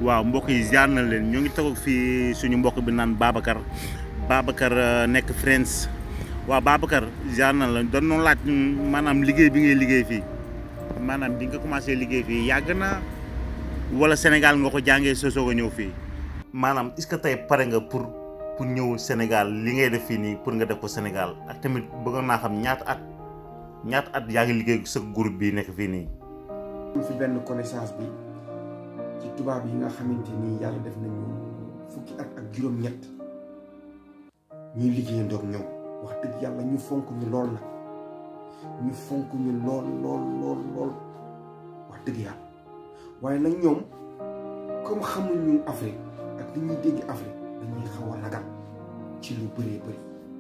waaw mbokk yi ziar na leen ñoo ngi toog fii suñu mbokk bi naan Babacar Babacar nekk France waaw Babacar ziar na la doon noonu laaj maanaam liggéey bi ngay liggéey fii maanaam bi nga commencé liggéey fii yàgg na wala Sénégal nga ko jàngee soo soog a ñëw fii. maanaam est-ce que tey pare nga pour pour ñëw Sénégal li ngay def fii nii pour nga def ko Sénégal ak tamit bëggoon naa xam ñaata at ñaata at yaa ngi liggéey sa groupe bi nekk fii nii. am fi benn connaissance bi ci tubaab yi nga xamante ni yàlla def nañu fukki at ak juróom-ñett ñuy liggéeyandoo ak ñoom wax dëgg yàlla ñu fonk ñu lool nag ñu fonk ñu lool lool lool lool wax dëgg yàlla waaye nag ñoom comme xamuñu Afrique ak li ñuy dégg Afrique dañuy xaw a ragal ci lu bëree bëri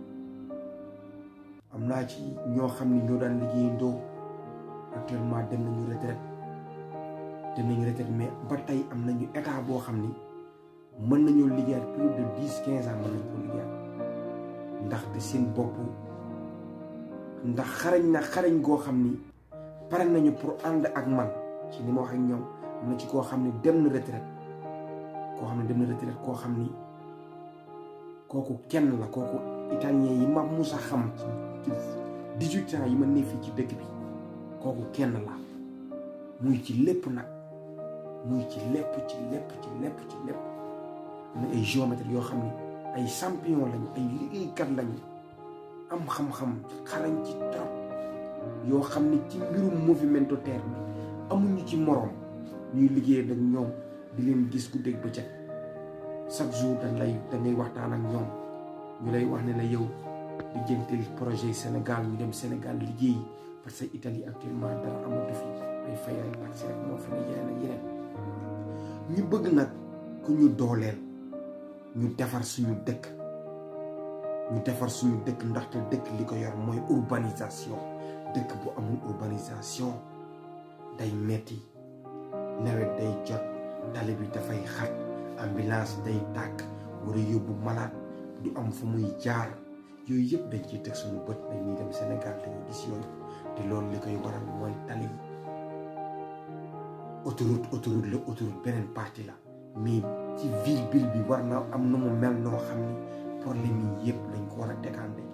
am naa ci ñoo xam ni ñoo daan liggéeyandoo actuellement dem nañu retraite dem nañu retraite mais ba tey am nañu état boo xam ni mën nañoo liggéeyaat plus de dix quinze ans mën nañ ko liggéeyaat ndaxte seen bopp ndax xarañ na xarañ goo xam ni pare nañu pour ànd ak man ci ni ma wax ak ñoom am na ci koo xam ni dem na retraite koo xam ne dem na retraite koo xam ni kooku kenn la kooku italien yi ma musa xam ci dix-huit ans yi ma ne fii ci dëkk bi kooku kenn la muy ci lépp nag muy ci lépp ci lépp ci lépp ci lépp am na ay géomètre yoo xam ni ay champion lañu ay liggéeykat lañu am xam-xam xarañ ci trop yoo xam ni ci mbirum movimento terre bi amuñu ci moroom ñuy liggéey nag ñoom di leen gis guddeeg bëccëg chaque jour dañ lay da ngay waxtaan ak ñoom ñu lay wax ne la yow di jëntel projet Sénégal ñu dem Sénégal liggéey parce que Italie actuellement dara amatu fi ay fay ay taxi rek moo fi ne yeneen ak yeneen ñu bëgg nag ku ñu dooleel ñu defar suñu dëkk ñu defar suñu dëkk ndaxte dëkk li ko yor mooy urbanisation dëkk bu amul urbanisation day metti nawet day jot tali bi dafay xat ambulance day tàkk war a yóbbu malade du am fu muy jaar yooyu yëpp dañ ciy teg suñu bët dañuy dem Sénégal dañuy gis yooyu te loolu li koy waral mooy tali yi autoroute autoroute la autoroute beneen partie la mais ci ville ville bi war na am na mu mel noo xam ni problème yi yëpp dañ ko war a décanter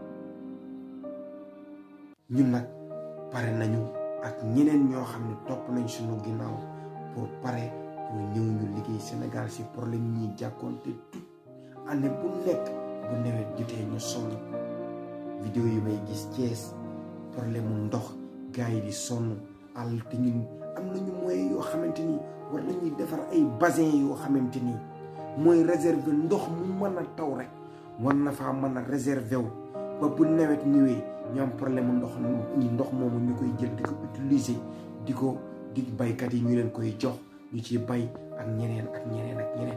ñun nag pare nañu ak ñeneen ñoo xam ne topp nañ suñu ginnaaw pour pare pour ñëw ñu liggéey Sénégal si problème yi ñuy jàkkoonte tout année bu nekk bu nawet jotee ñu sonn vidéo yi may gis Thiès problème mu ndox gars yi di sonn àll te ñun am nañu moyens yoo xamante ni war nañuy defar ay bassin yoo xamante ni mooy réserver ndox mu mën a taw rek war na faa mën a réserver wu ba bu nawet ñëwee ñu am problème mu ndox ñi ndox moomu ñu koy jël di ko utiliser di ko di baykat yi ñu leen koy jox ñu ci bay ak ñeneen ak ñeneen ak ñeneen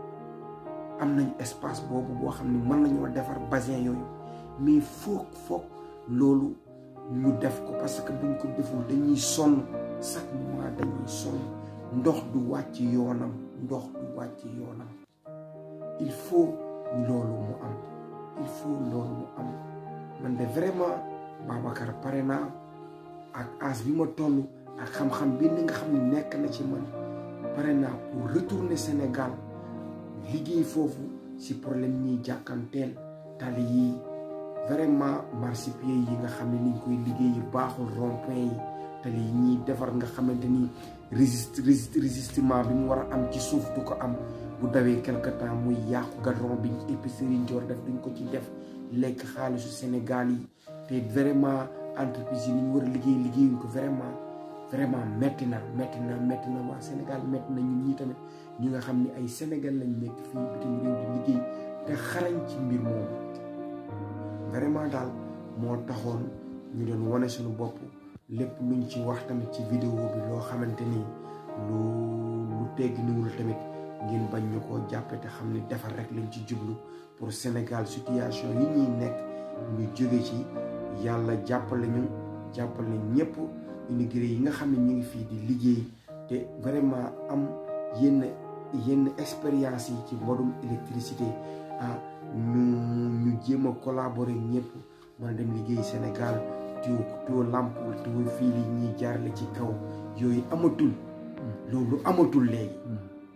am nañ espace boobu boo xam ne mën nañoo defar bassin yooyu mais foog foog loolu ñu def ko parce que buñ ko deful dañuy sonn chaque mois dañuy sonn ndox du wàcc yoonam ndox du wàcc yoonam il faut loolu mu am il faut loolu mu am man de vraiment Babacar pare naa ak as bi ma toll ak xam-xam bi ni nga xam ne nekk na ci man pare naa pour retourner Sénégal liggéey foofu si problème ñiy jàkkanteel tali yi vraiment marchepied yi nga xam ne niñ koy liggéey yu baaxul rond-point yi tali yi ñuy defar nga xamante ni résist résistement bi mu war a am ci suuf du ko am bu dawee quelque temps muy yàqu gadron bi épicerie yi war def duñ ko ci def lekk xaalisu Sénégal yi te vraiment entreprise yi ni ñu war a liggéey liggéeyuñ ko vraiment vraiment metti na metti na metti na waa Sénégal metti na ñun ñi tamit ñi nga xam ni ay Sénégal lañ nekk fii bitim réew di liggéey te xarañ ci mbir moomu vraiment daal moo taxoon ñu doon wane suñu bopp lépp luñ ci wax tamit ci vidéo bi loo xamante ni lu lu tegg niwul tamit ngeen bañ ñu koo jàppe te xam ni defar rek lañ ci jublu pour Sénégal situation yi ñuy nekk ñu jóge ci yàlla jàppale ñu jàppale ñëpp immigré yi nga xam ne ñu ngi fii di liggéey te vraiment am yenn yenn expérience yi ci modum électricité ah ñu ñu jéem a collaborer ñëpp mën a dem liggéey Sénégal tuyau tuyau lampe tuyau fii li ñuy jaarale ci kaw yooyu amatul loolu amatul léegi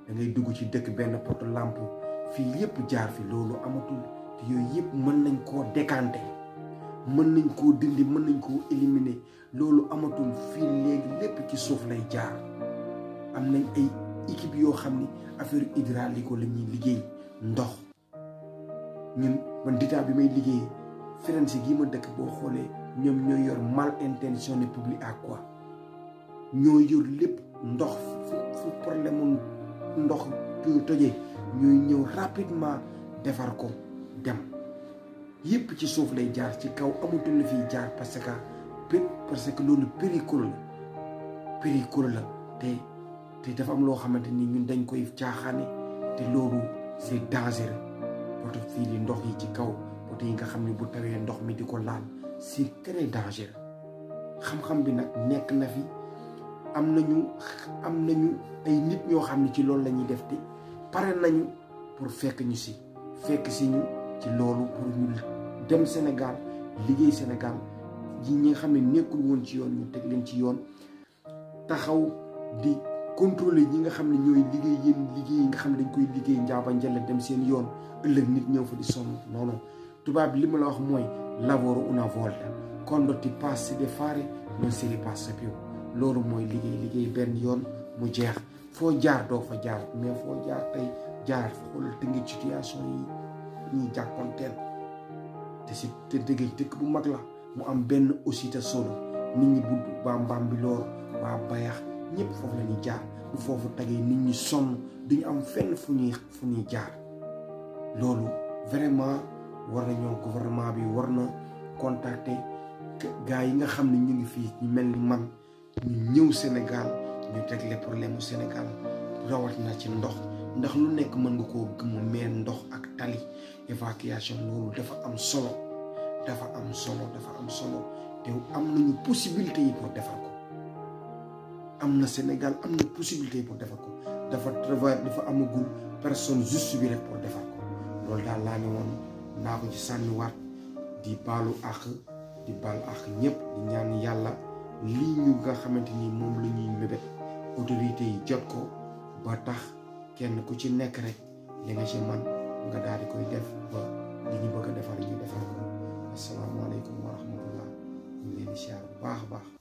da ngay dugg ci dëkk benn poto lampe fii yépp jaar fi loolu amatul te yooyu yépp mën nañ koo décanter mën nañ koo dindi mën nañ koo éliminer loolu amatul fii léegi lépp ci suuf lay jaar am nañ ay équipe yoo xam ni affaire hydraulique la ñuy liggéey ndox ñun man ditaa bi may liggéey Firenze gii ma dëkk boo xoolee ñoom ñooy yor mal intentionné public à quoi ñoo yor lépp ndox fu fu problème mu ndox tojee ñooy ñëw rapidement defar ko dem yépp ci suuf lay jaar ci kaw amatul la fiy jaar parce que pé parce que loolu péricule la péricule la te te dafa am loo xamante ni ñun dañ koy caaxaane te loolu c'est dangereux poto fii li ndox yi ci kaw poto yi nga xam ne bu tawee ndox mi di ko laal c'est très dangereux xam-xam bi nag nekk na fi am nañu am nañu ay nit ñoo xam ne ci loolu la ñuy def te pare nañu pour fekk ñu si fekk si ñu ci loolu pour ñu dem Sénégal liggéey Sénégal ji ñi nga xam ne nekkul woon ci yoon ñu teg leen ci yoon taxaw di contrôler ñi nga xam ne ñooy liggéey yéen liggéey yi nga xam ne dañ koy liggéey njaaba njëlle dem seen yoon ëllëg nit ñëw fa di sonn non non tubaab bi li ma la wax mooy lavoro una volta quando ti passi di fare non si ripassa più loolu mooy liggéey liggéey benn yoon mu jeex foo jaar doo fa jaar mais foo jaar tey jaar xoolal te ngi situation yi ñuy jàkkoonteel te si te dëgg dëkk bu mag la mu am benn aussi te solo nit ñi budd waa Mbambilor waa Bayax ñëpp foofu la ñuy jaar bu foofu tegee nit ñi sonn duñu am fenn fu ñuy fu ñuy jaar loolu vraiment war nañoo gouvernement bi war na contacter gars yi nga xam ne ñu ngi fii ñu mel ni man ñu ñëw Sénégal ñu régler problème mu Sénégal rawat na ci ndox ndax lu nekk mën nga koo gëmu mais ndox ak tali évacuation loolu dafa am solo dafa am solo dafa am solo te am nañu possibilité yi pour defar ko am na Sénégal am na possibilité yi pour defar ko dafa travail dafa amagul personne juste bi rek pour defar ko loolu daal laa ne woon naa ko ci sànniwaat di baalu àq di baal àq ñëpp di ñaan yàlla lii ñu nga xamante ni moom la ñuy mébét autorité yi jot ko ba tax kenn ku ci nekk rek li nga ci man nga daal di koy def ba li ñu bëgg a defar ñu defar ko asalaamaaleykum wa rahmatullah ñu leen di siyaar bu baax a baax